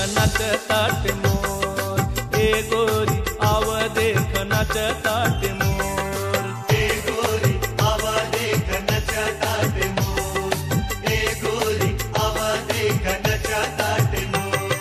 नच ताट मोर ए गोरी आव देख नच ताट मोर ए गोरी आवा देख नचा ताटे मोर ए गोरी आवा देख नचा ताटे मोर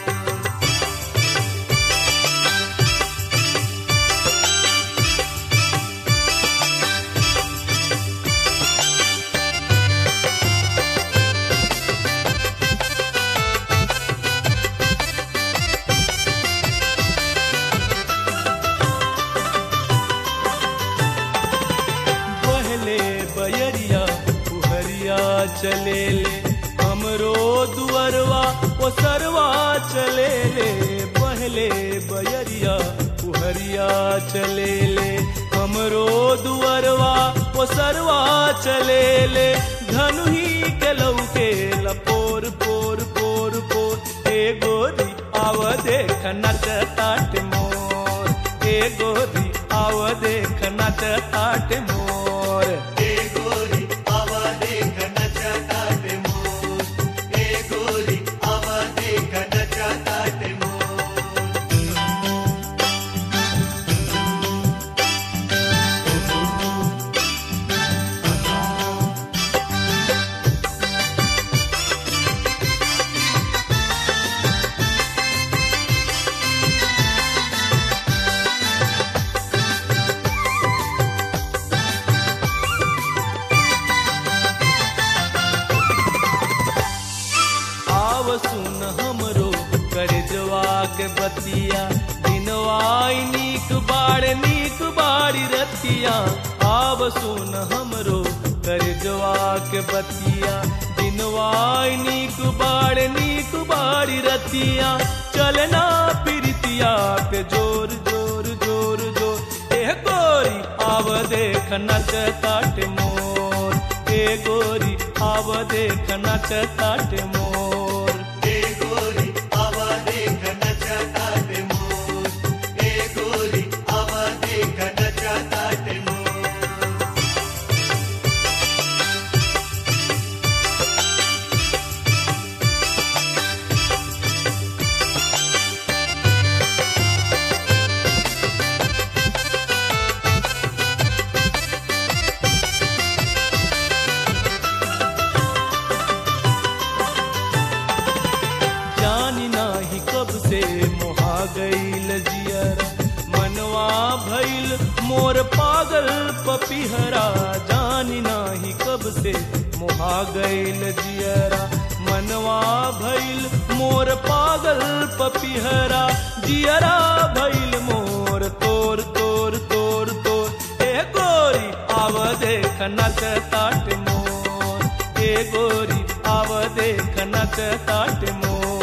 पहले बयरिया पुहरिया चले ले हमरो दुअरवा ओ सरवा चले ले पहले बयरिया पुहरिया चले ले हमरो दुअरवा ओ सरवा चले ले धनुही के लौके लपोर पोर पोर पोर ए गोरी आव देख नच ताट मोर ए गोरी आव देख नच ताट मोर ए गोरी आवा देख नचा ताटे मोर ए गोरी आवा देख नचा ताटे मोर आव सुन हमरो कर के बतिया दिनवाई नीक बाड़ नीक बाड़ी रतिया आव सुन हमरो कर के बतिया दिनवाई नीक बाड़ नीक बाड़ी रतिया चलना फिरतिया पे जोर जोर जोर जोर ए गोरी आव देख नच ताट मोर ए गोरी आव देख नच ताट मोर ए गोरी आवा देख नचा ताटे मोर ए गोरी आवा देख नचा ताटे मोर जानी नाही कब से मोहा गईल जियरा मनवा भइल मोर पागल पपिहरा जानी नाही कब से मोहा गईल जियरा मनवा भइल मोर पागल पपिहरा जियरा भइल मोर तोर तोर तोर तोर ए गोरी आव देख नच ताट मोर ए गोरी आव देख नच ताट मोर